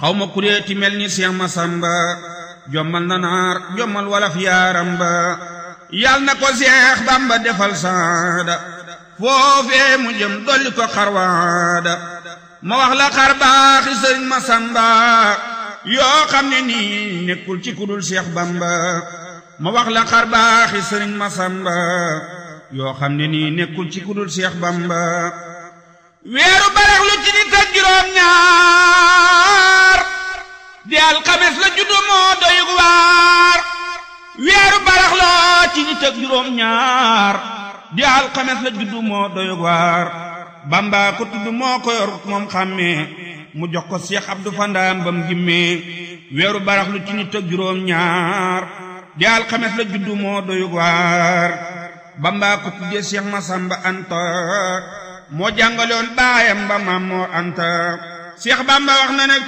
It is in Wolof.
xaw ma kuréeti mel ni Seex Masamba jommal na naar jommal walaf yaaram ba yal na ko Seex Bamba defal saada foofee mu jëm dolli ko xarwaada ma wax la xar baaxi sëriñ Masamba yoo xam ne nii nekkul ci kudul Seex Bamba ma wax la xar baaxi sëriñ Masamba yoo xam ne nii nekkul ci kudul Seex Bamba weeru barax lu ci nit ak juróom ñaar di alxames la juddu moo doy waar weeru barax la ci nit ak juróom ñaar di alxames la juddu moo doy waar Bamba ko tudd moo ko yor moom xàmmee mu jox ko Seex Abdu Fandaam bam gimmee weeru barax lu ci nit ak juróom ñaar di alxames la juddu moo doy waar Bamba ko tuddee Seex Masamba Anta moo jàngaloon baayam ba maam moo anta Seex Bamba wax na ne